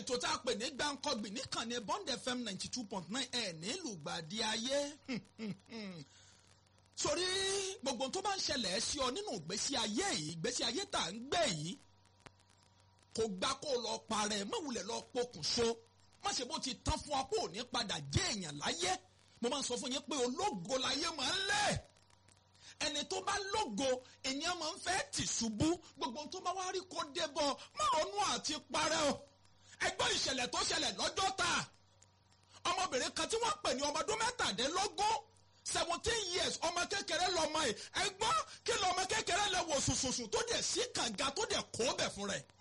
ètò tá a pè ní gbàǹkọ́gbìn níkànnì bond fm ninety two point nine ẹ̀ nílùú gbàdí ayé sórí gbogbo tó bá ń ṣẹlẹ̀ sí ọ nínú ìgbésí ayé yìí ìgbésí ayé tá à ń gbé yìí kò gbá kó lọ parẹ́ mọ̀wulẹ̀ lọ pokùnso má ṣe bó ti tán fún ọ kó ò ní padà jẹ́ èèyàn láyé mo máa ń sọ fún yín pé ológo láyé máa ń lẹ̀ ẹni tó bá lógo ènìyàn máa ń fẹ́ tì ṣubú gbogbo tó bá wá rí kó débọ̀ má ronú àti parẹ́ o ẹgbọ́n ìṣẹ̀lẹ̀ tó ṣẹlẹ̀ lọ́jọ́ ta ọmọbìnrin kan tí wọ́n pè ní ọmọ ọdún mẹ́tàdínlógún seventeen years ọmọ kékeré lọmọ ẹ ẹgbọ́n kí lọmọ kékeré lẹ wò sùsùsù tó dẹ̀ sí kànga tó dẹ̀ kó bẹ̀ fún rẹ̀